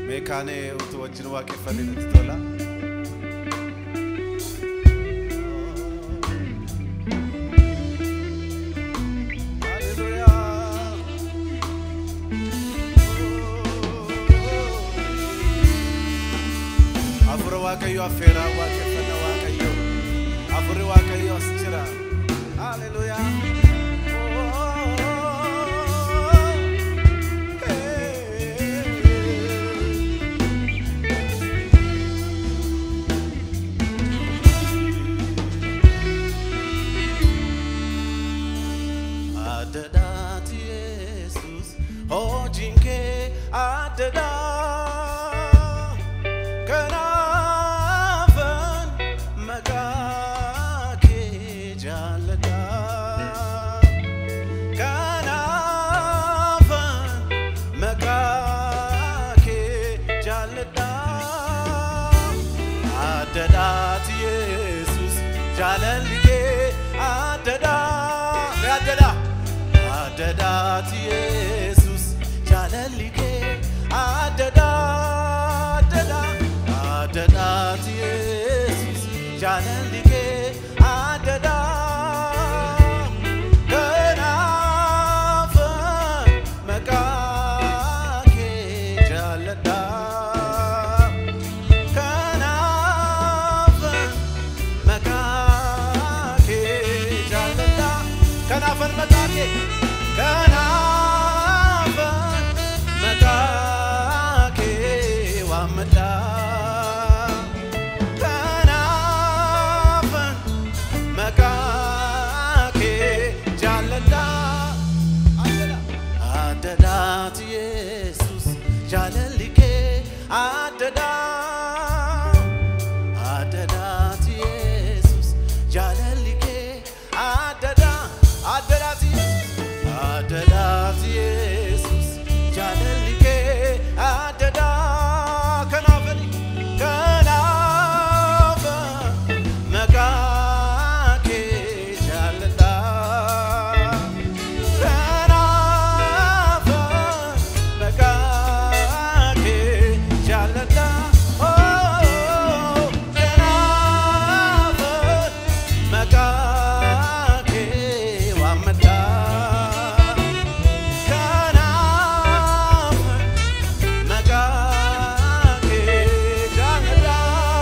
meekaanee utuu wajjin waaqeffanne natti tola. Afura Waaqayyo affeeraa waaqeffata Waaqayyo. Afurri Waaqayyo as jira. Haleluyaa. Adadaati Yesus, hojiin kee addadaa. Kanaafan maqaa kee jaalladha. Kanaafan maqaa kee jaalladha. Addadhaati Yesus jaalalli kee addadha. Mee addadha? Addadhaati Yesus jaalalli kee addadha. Addadha. Addadhaati Yesus jaalalli kee addadha. Kanaafan maqaa kee jaalladha. Kanaafan maqaa kee jaalladha. Kanaafan maqaa kee kanaafan maqaa kee waammadha. Kanaafan maqaa kee jaalladha. Addadhaati Yesus jaalalli kee addadha. Addadhaati Yesus jaalalli kee addadha. Addadhaati Addadhaati Yesus jaalalli kee addadha. Kanaafani kanaafa maqaa kee jaalladha. Kanaafa maqaa kee jaalladha. Oh, kanaafa maqaa kee waammadha. Kanaafa maqaa kee jaalladha.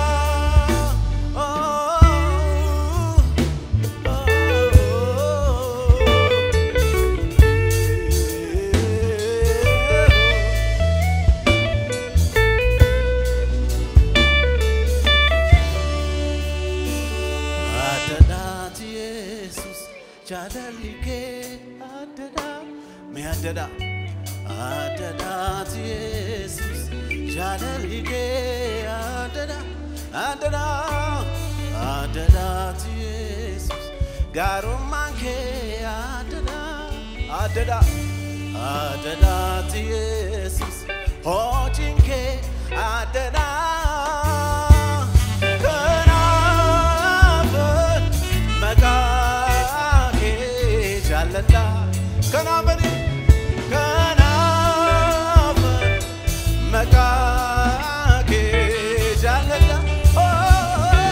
Addadhaati Yesus jaalalli kee addadha. Mee addadha? Addadhaati Yesus jaalalli kee addadha. Addadha. Addadhaati Yesus gaarummaan kee addadha. Addadha. Addadhaati Yesus hojiin kee addadha. Kanaafan maqaa kee jaalladha. Kanaafani kanaafan maqaa kee jaalladha. Oh,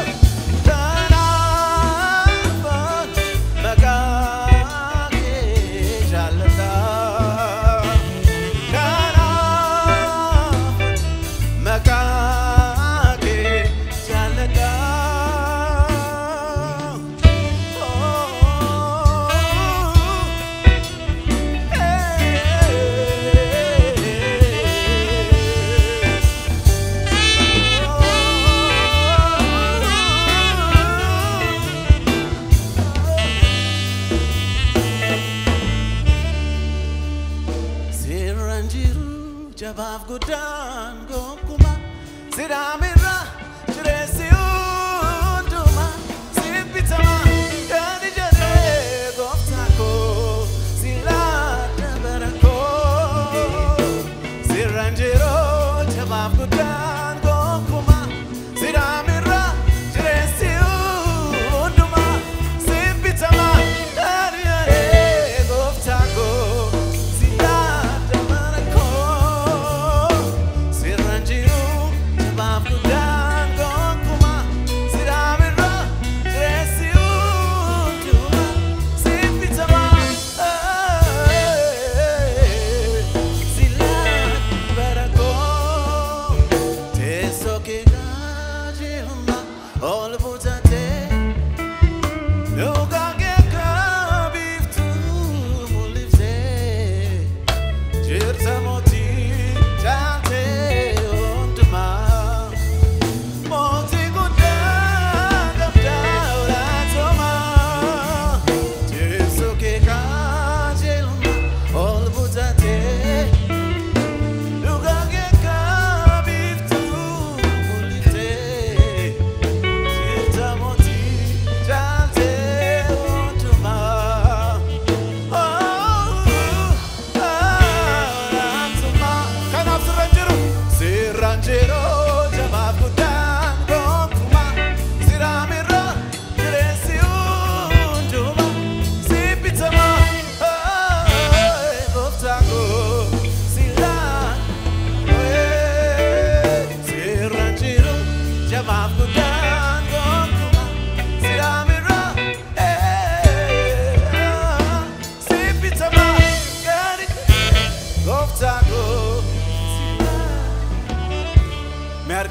kanaafan maqaa kee jaalladha. Kanaafan maqaa kee jaalladha. Seeraan jiru jabaaf guddaan gonkumaa sidaamirra jireessi hundumaa sibbitamaa kan ijaaree gooftaa koo silaa dabara koo seeraan jiru jabaaf guddaan gonkumaa sidaamirra jireessi hundumaa sibbitamaa kan ijaaree gooftaa koo silaa dabara koo.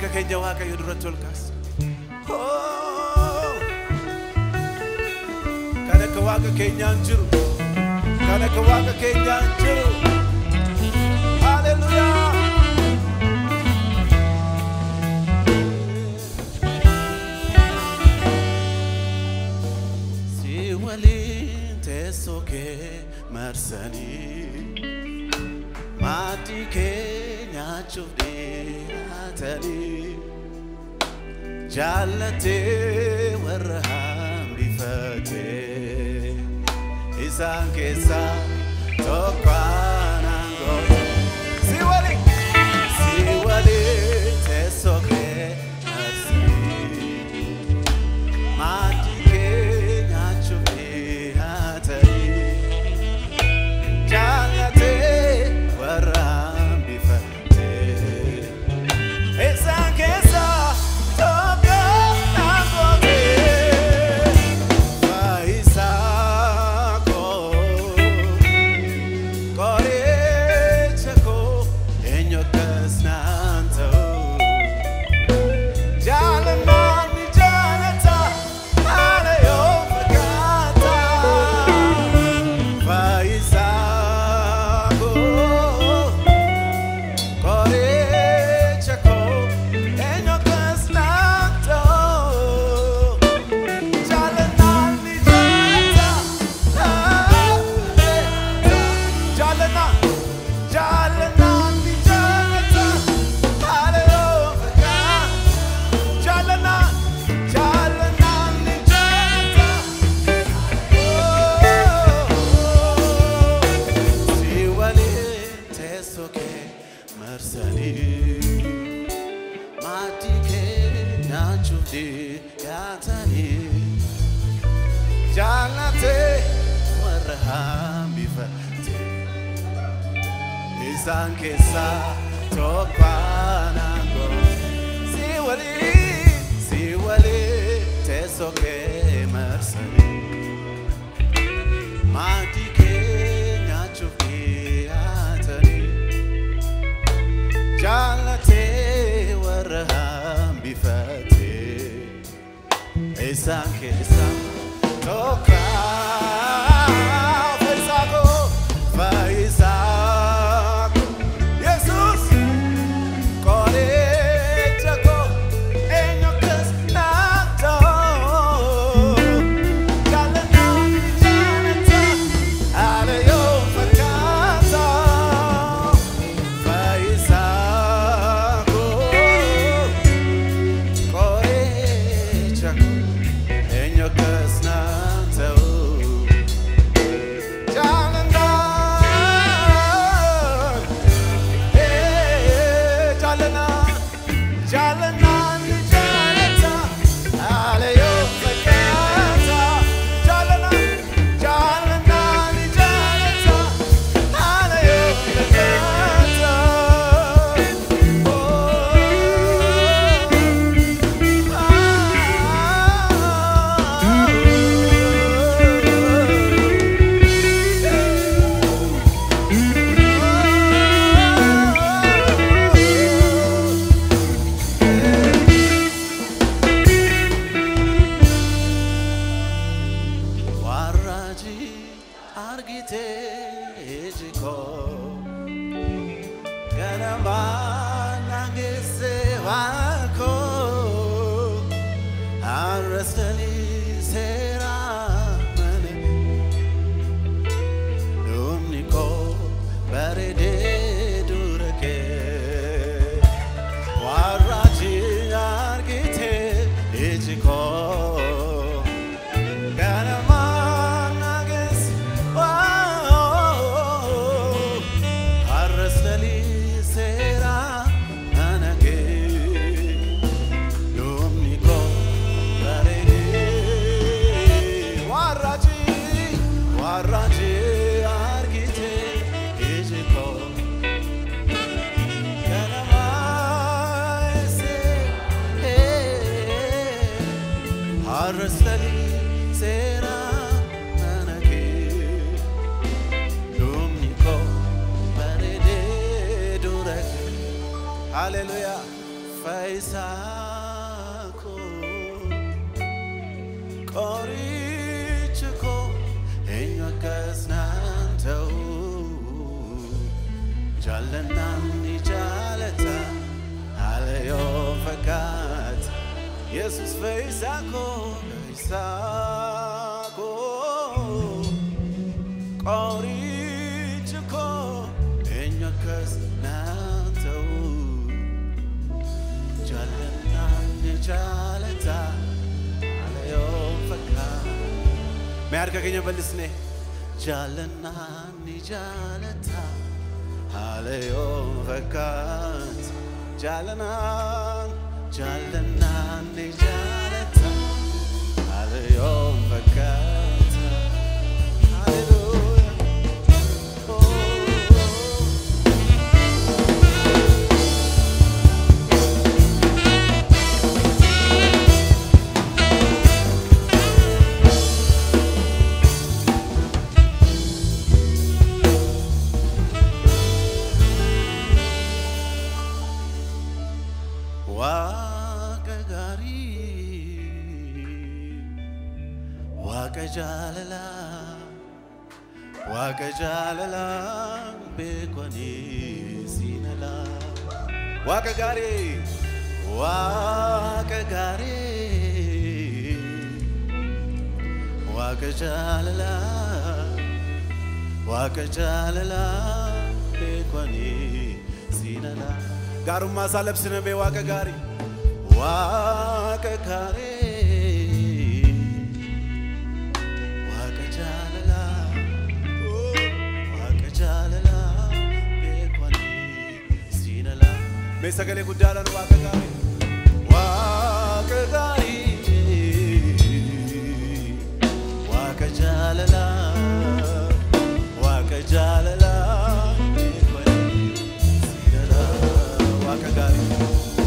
harka keenya waaqayyo duratti ol kaasa. Kan akka waaqa keenyaan jiru, kan akka waaqa keenyaan jiru. Haleluyaa! Si waliin teessoo kee marsanii maatii kee nyaachuuf dhiyaatanii jaallatee warra hambifatee isaan keessaa tokko anaan goote. Si waliin, si waliin teessoo kee marsanii maatii kee nyaachuuf dhiyaatanii jaallatee warra hambifatee isaan keessaa tokko naan goote. Faayisaa koo qoricha koo eenyu akkas naan ta'u. Jaalallaan ni jaalata, haala yoo fakkaata. Faayisaa koo, qoricha koo, eenyu akkas naan ta'u. Jaalallaan ni jaalata, jaalallaan, jaalallaan ni jaalata, haala yoo fakkaata. Jalana, jalana ni jalata. Si waliin teessoo kee marsanii maatii kee nyaachuuf dhiyaatanii jaallatee warra hambifatee isaan keessaa tokko anaan goote. Si waliin, si waliin teessoo kee marsanii maatii kee nyaachuuf dhiyaatanii jaallatee warra hambifatee isaan keessaa tokko fayyisaa koo fayyisaa koo Yesuus. Qoricha koo eenyu akkas naan ta'u. Jaalallaan ni jaalata, haala yoo fakkaata. Fayyisaa koo, qoricha koo eenyu akkas naan ta'u. Jaalallaan Jalana, jalana ni jalata, haala yoo fakkaata. Jalana, jalana ni jalata, haala yoo fakkaata. Warraji argite ejiko ganama nangese wako arrestali sera mane dumniko barede durake warraji argite ejiko Arras lali sera anage feesako qorichi koo eenyu akkas naan ta'u jaallannaan ni jaalata haala yoo fakkaata yesus feesako feesako qorichi koo eenyu akkas naan ta'u jaallannaan ni jaalata haala yoo fakkaata Mee harka keenya bal'isne jaallannaan ni jaalata haala yoo fakkaata jaallanaan jaallannaan ni jaalata haala yoo fakkaata Hallelujah. Oh. Waaqa gaarii, waaqa jaalalaa, waaqa jaalalaa beekwanii siinalaa. Waaqa gaarii, waaqa gaarii, waaqa jaalalaa, waaqa jaalalaa beekwanii siinalaa. Gaarummaa isaa labsina mee waaqa gaarii, waaqa gaarii, waaqa jaalalaa, oh, waaqa jaalalaa beekwanii siinalaa. Mee sagalee guddaadhaan waaqa gaarii, waaqa gaarii, waaqa jaalalaa, waaqa jaalalaa beekwanii siinalaa. Waaqa gaarii,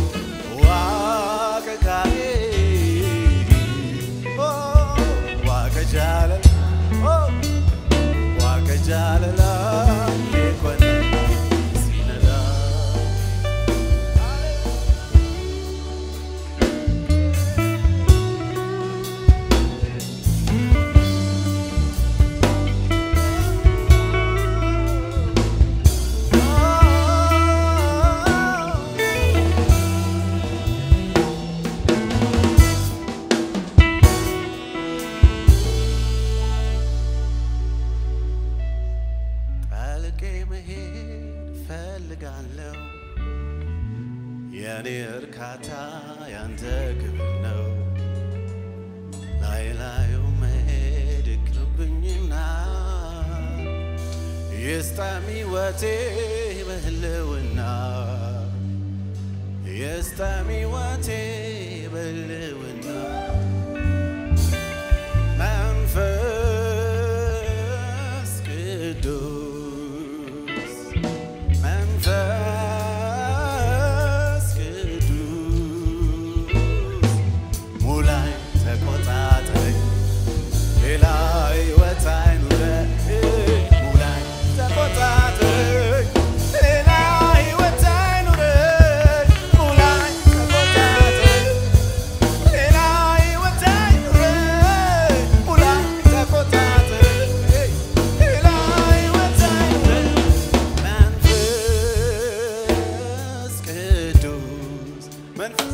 waaqa gaarii, oh, waaqa jaalalaa, oh, waaqa jaalalaa beekwanii siinalaa. ጠልቄ መሄድ ፈልጋለሁ የኔ እርካታ ያንተ ክብር ነው። ላይ ላዩ መሄድ ይቅርብኝና ይስጠም ሕይወቴ በህልውና ይስጠም ሕይወቴ በህልውና መንፈስ ቅዱስ መንፈስ ቅዱስ ሙላኝ ተቆጣጠረኝ ሌላ ሕይወት አይኑረኝ ሙላኝ ተቆጣጠረኝ ሌላ ሕይወት አይኑረኝ ሙላኝ ተቆጣጠረኝ ሌላ ሕይወት አይኑረኝ ሙላኝ ተቆጣጠረኝ ሌላ ሕይወት አይኑረኝ መንፈስ ቅዱስ መንፈስ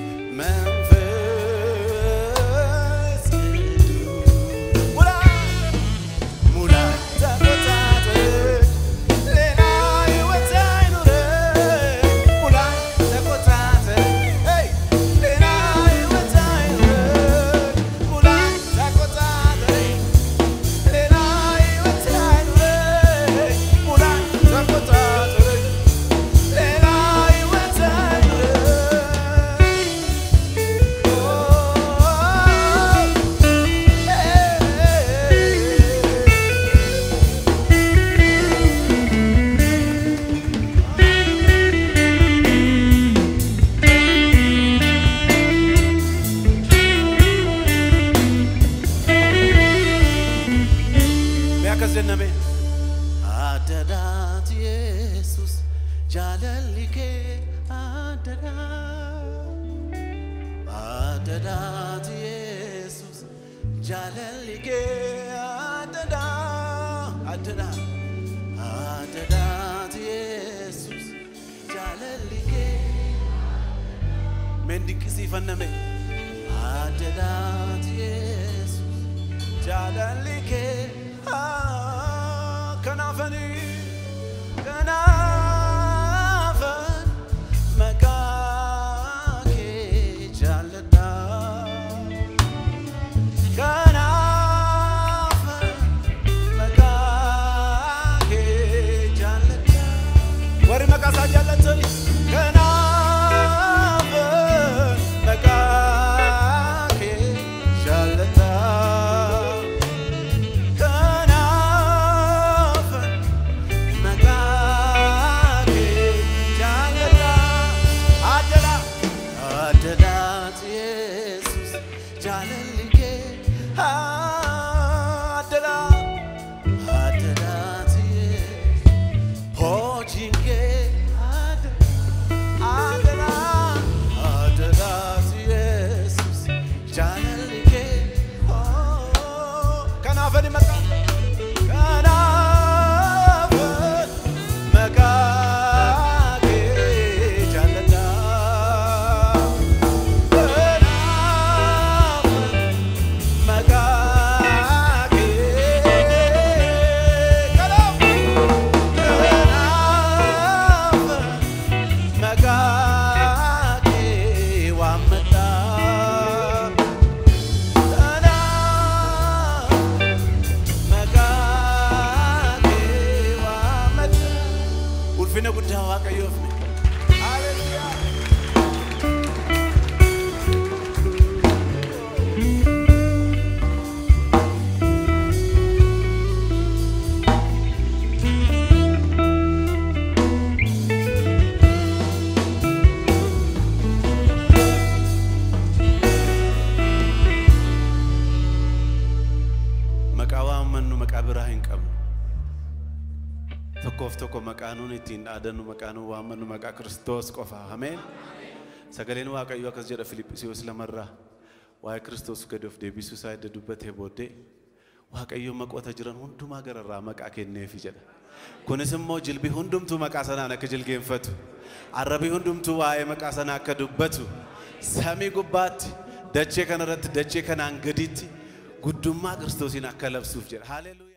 መንፈስ ቅዱስ ሙላኝ ሙላኝ ተቆጣጠረኝ ሌላ ሕይወት አይኑረኝ ሙላኝ ተቆጣጠረኝ ሌላ ሕይወት አይኑረኝ ሙላኝ ተቆጣጠረኝ ሌላ ሕይወት አይኑረኝ ሙላኝ ተቆጣጠረኝ ሌላ ሕይወት አይኑረኝ Mi akka jenname addaadhaati yesus jaalalli kee adada adadaati yesus jaalalli kee adada adada adadaati yesus jaalalli kee men dinqisiifanname adadaati yesus jaalalli kee ah, kanaafanii kanaafan maqaa kee jaalladha kanaafan maqaa kee jaalladha warri maqaa isaa jaallatani kanaafan maqaa kee jaalladha kanaafan maqaa kee jaalladha adala adalaati yesus jaalalli kee adala adalaati yesus hojiin kee adala adala adalaati yesus jaalalli kee kanaafani maqaa kanaafan maqaa kee jaalladha kanaafan maqaa kee kanaafan kanaafan maqaa kee waammadha kanaafan maqaa kee waammadha ulfina guddaa waaqayyoof Haleluyaa. Maqaa waammannu maqaa biraa hin qabnu. Tokkoof tokko maqaa nuun ittiin dhaadannu maqaa nuun waammannu maqaa Kiristoos qofa. Ameen. Sagaleen Waaqayyoo akkas jedha Filiphisiyoos lamarraa waa'ee Kiristoos gadi of deebisuu isaa edda dubbatee booddee Waaqayyoo maqoota jiran hundumaa gararraa maqaa kenneefi jedha. Kunis immoo jilbi hundumtuu maqaa sanaan akka jilgeenfatu, arrabii hundumtuu waa'ee maqaa sanaa akka dubbatu, samii gubbaatti, dachee kanarratti, dachee kanaan gaditti guddummaa Kiristoosiin akka labsuuf jedha. Haleluuyaa.